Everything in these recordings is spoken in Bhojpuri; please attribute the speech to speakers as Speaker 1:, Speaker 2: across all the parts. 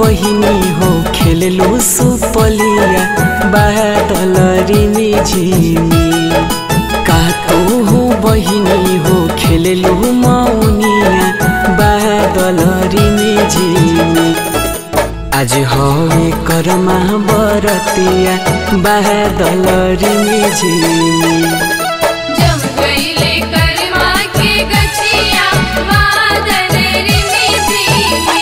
Speaker 1: बहिनी हो खेललू सुपलिया बादल रिमी झिमी का तू हो बहिनी हो खेललू मौनिया बादल रिमी झिमी आज हवे करमा बरतिया बादल रिमी झिमी
Speaker 2: जम गईले करमा के गछिया बादल रिमी झिमी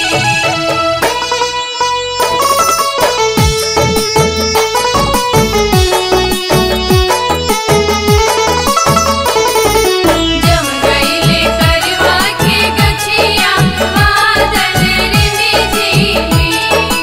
Speaker 2: जम गईले करमा के गछिया बादल रिमी झिमी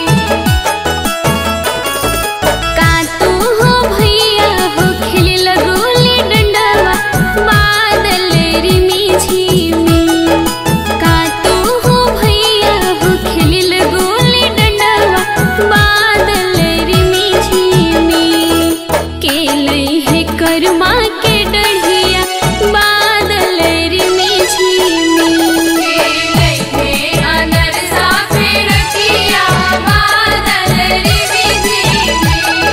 Speaker 3: का तू हो भैया हो खेले लगोली डंडवा बादल रिमी झिमी का तू हो भैया हो खेले लगोली डंडवा बादल रिमी झिमी के लई है करमा के डढ़िया बादल रिमी झिमी
Speaker 2: केले के अनर साफे रखिया बादल रिमी झिमी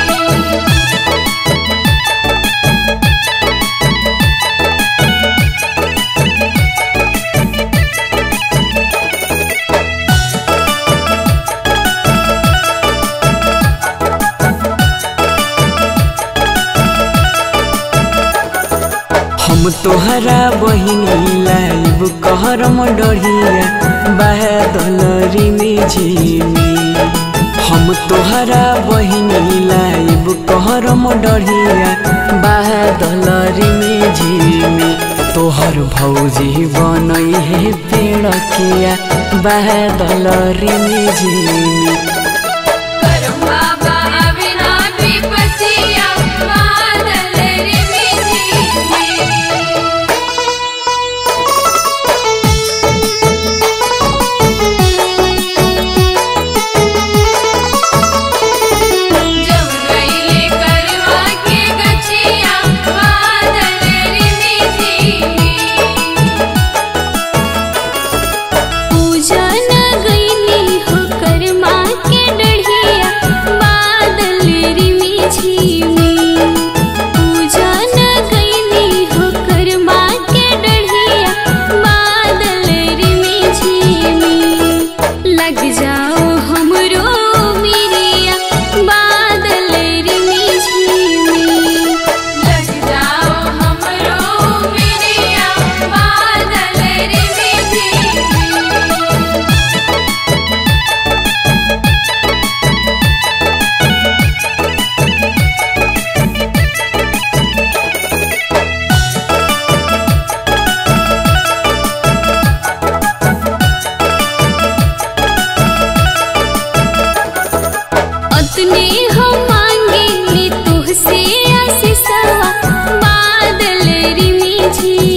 Speaker 1: हम तोहरा बहिनी लाइब कहरम डढ़िया बादल रिमी झिमी हम तोहरा बहिनी लाइब कहरम डढ़िया बादल रिमी झिमी तोहर भौजी बनई है पेड़ किया बादल रिमी झिमी
Speaker 2: करम बाबा अविना विपतिया बादल रिमी झिमी जम गईले करवा के गछिया बादल रिमी झिमी
Speaker 3: पूजन गईली हो करमा के डढ़िया बादल रिमी झिमी पूजन गईली हो करमा के डढ़िया बादल रिमी झिमी लग जाओ हमरो मिरिया बादल रिमी झिमी
Speaker 2: लग जाओ हमरो मिरिया बादल रिमी झिमी
Speaker 3: अतने हम मांगे ले तुहसे आशीषवा बादल रिमी झी